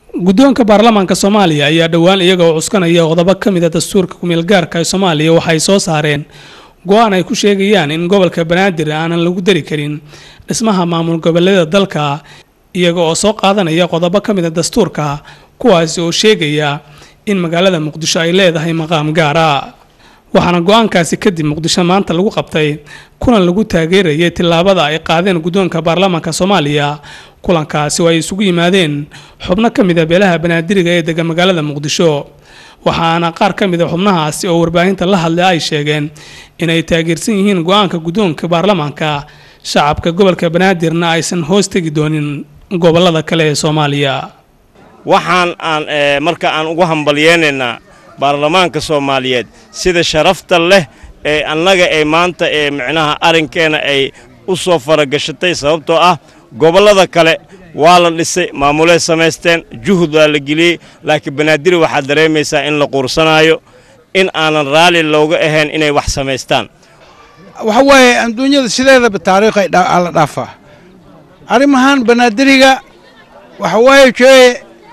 guddoonka baarlamaanka soomaaliya ayaa dhowaan iyaga oo cuskanaya qodobo ka mid a dastuurka kumeel gaarka ee soomaaliya waxay soo saareen go-aan ay ku sheegayaan in gobolka banaadir aanan lagu dari karin dhismaha maamul goboleeda dalka iyaga oo soo qaadanaya qodobo ka mid a dastuurka kuwaasi oo sheegaya in magaalada muqdisho ay leedahay maqaam gaara waxaana go-aankaasi kadib muqdisho maanta lagu qabtay kulan lagu taageerayay tillaabada ay qaadeen guddoonka baarlamaanka soomaaliya kulankaasi oo ay isugu yimaadeen xubno ka mid a beelaha banaadiriga ee degan magaalada muqdisho waxaana qaar ka mid a xubnahaasi oo warbaahinta la hadlay ay sheegeen inay taageersan yihiin go-aanka guddoonka baarlamaanka shacabka gobolka banaadirna aysan hoos tegi doonin gobolada kale ee soomaaliya waxaan aan marka aan ugu hambalyeynaynaa baarlamaanka soomaaliyeed sida sharafta leh ee annaga ee maanta ee micnaha arrinkeenna ay u soo faragashatay sababtoo ah gobollada kale waa la dhisay maamulee samaysteen juhud waa la geliyey laakiin banaadiri waxaad dareemaysaa in la quursanaayo in aanan raalli looga ahayn inay wax samaystaan waxa waaye adduunyada sideedaba taariikhay la dhaafaa arrimahan banaadiriga waxa waaye jee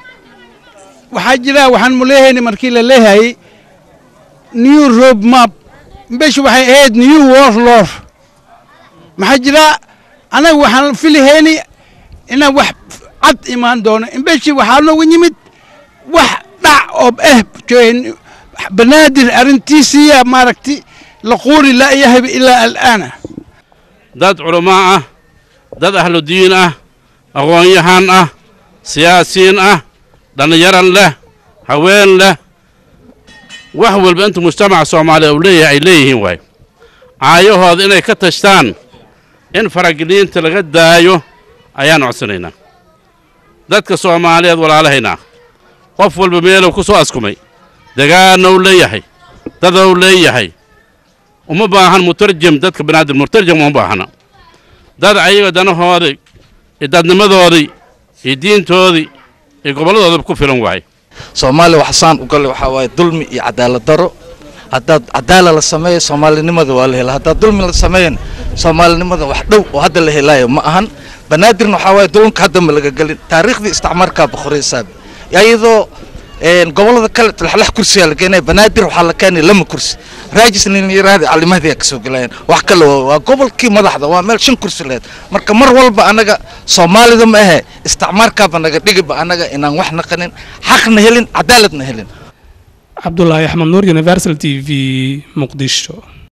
waxaa jira waxaan muleehayna markii la leehayay new road map mbesh waxay ahayd new world lor maxaa jira annaga waxaan filihayni inaan wax cad imaan doono imbeshi waxaa nooga yimid wax dhac oo eh banaadir arrintiisiiya maaragti la quuri la'yahayba ilaa al'aana dad culamaa ah dad ahlu diin ah aqoon-yahan ah siyaasiyiin ah dhallinyaran leh haween leh wax walba inta mujtamaca soomaaliya uu leeyahay ay leeyihiin waay caayahooda inay ka tashtaan in farageliinta laga daayo ayaan codsanaynaa dadka soomaaliyeed walaalahaynaa qof walba meeluu ku soo askumay degaannou leeyahay dadou leeyahay uma baahan mutarjam dadka banaadir mutarjam uma baahana dad ayaga danahoodii iyo dadnimadoodii iyo diintoodii iyo gobolladooda ku filan waay soomaaliya waxsaan u galle waxaa waaye dulmi iyo cadaalad daro haddaad cadaala la sameeyo soomaalinimada waa la helaa haddaad dulmi la sameeyan soomaalinimada wax dhow oo hadda la helaayo ma ahan banaadirna waxaa waaye dulunka hadda ma laga gelin taariikhdii isticmaarkaa boqoraysaaba iyadoo gobollada kale laxlax kursiyaa la keenaya banaadir waxaa la keenaya lama kursi raajisniyaraadi calimahdiyaa kasoo gelayaan wax kale waa gobolkii madaxda waa meel shan kursi lehed marka mar walba annaga soomaalida ma ahe isticmaarkaaba naga dhigiba annaga inaan wax naqanin xaqna helin cadaaladna helin cabdulaahi axmed nuur universal t v muqdisho